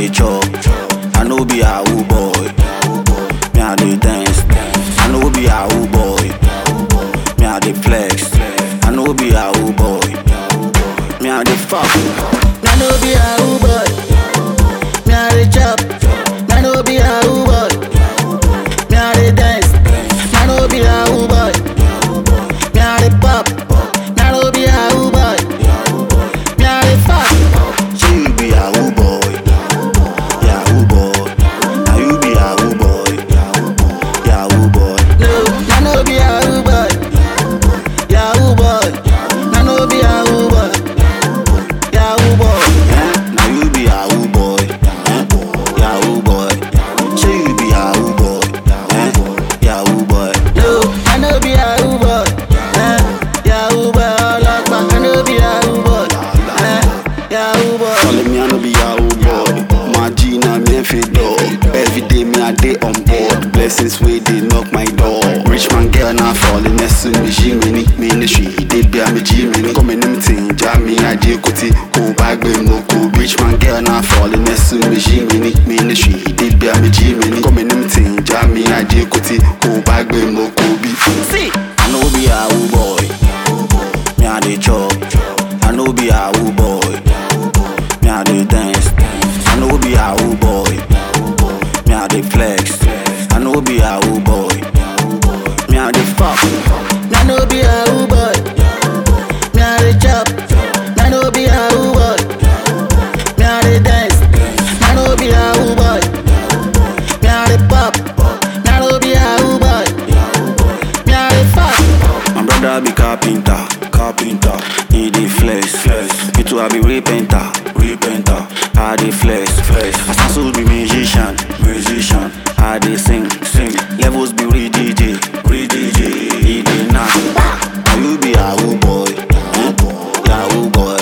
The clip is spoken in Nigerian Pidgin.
dey chop. I no be Yahoo boy. Me I dey dance. I no be Yahoo boy. Me I dey flex. I no be Yahoo boy. Me I dey fuck. I no be Yahoo boy. Me I dey chop. I no be Yahoo boy. Me I dey dance. I no be Yahoo boy. Me I dey pop. I no be Yahoo boy. Me I dey fuck. Say you be Yahoo boy. Yahoo boy. Now you be Yahoo boy. Yahoo boy. No, I no be Yahoo boy. Yahoo boy. I no be Yahoo boy. Yahoo boy. Eh? Now you be Yahoo boy. Eh? Yahoo boy. Say you be Yahoo boy. Eh? Yahoo boy. No, I no be Yahoo boy. Eh, Yahoo boy, ọlọ́pàá. I no be Yahoo boy. Eh, Yahoo boy. Calling me, I no be Yahoo boy. My G, now me and fit door. Every day, me, I day on board. Blessings, way they knock my door. Rich man, girl, now falling next to me. G, mini, ministry, they be a me G, mini. Come in, thing, jam me, I do kuti. Go back, be moko. Rich man, girl, now falling next to me. G, mini, ministry, they be a me G, mini. Come in, thing, jam me, I do kuti. Go back, be moko. Be See, I no be Yahoo boy. Me I dey chop. I no be Yahoo boy. Me I dey dance. I no be Yahoo boy. Me I dey flex. I no be Yahoo boy. Me I dey fuck. I no be Yahoo boy. Me I dey chop. I no be Yahoo boy. Me I dey dance. I no be Yahoo boy. Me I dey pop. I no be Yahoo boy. Me I dey fuck. My brother be carpenter, carpenter. He dey flex, flex. Me too I be repenter, repenter. I dey flex, flex. Asasu be musician, musician. I dey sing, sing. Levels be re DJ, re DJ. He dey knack. Now you be Yahoo boy, eh? Yahoo boy.